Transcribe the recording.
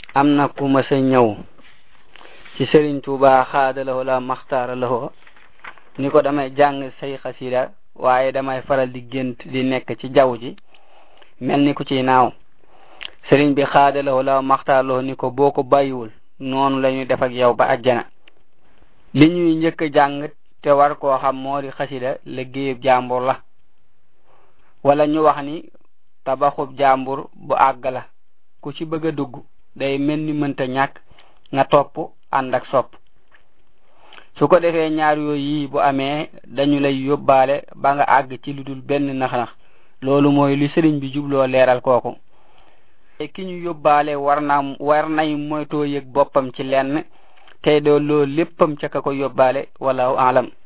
am na ku ma sa ñëw ci Sëriñ Tuuba xaadalaho la maxtaara laho ni ko damay jàng say xasida waaye damay faral di gént di nekk ci jaww ji mel ni ku ci naaw sëriñ bi xaadalaho la maxtaar laho ni ko boo ko bàyyiwul noonu la ñu def ak yow ba ajjana li ñuy njëkk jàng te war koo xam moo di xasida liggéeyub jàmbur la wala ñu wax ni tabaxub jàmbur bu àgg la ku ci bëgg a dugg day mel ni mënta ñàkk nga topp ànd ak sopp su ko defee ñaar yooyu yi bu amee dañu lay yóbbaale ba nga àgg ci lu dul benn nax-nax loolu mooy li sëriñ bi jubloo leeral kooku ki ñu yóbbaale war na war nay moytoo yëg boppam ci lenn tey doo loolu léppam ca ka ko yóbbaale wallahu alam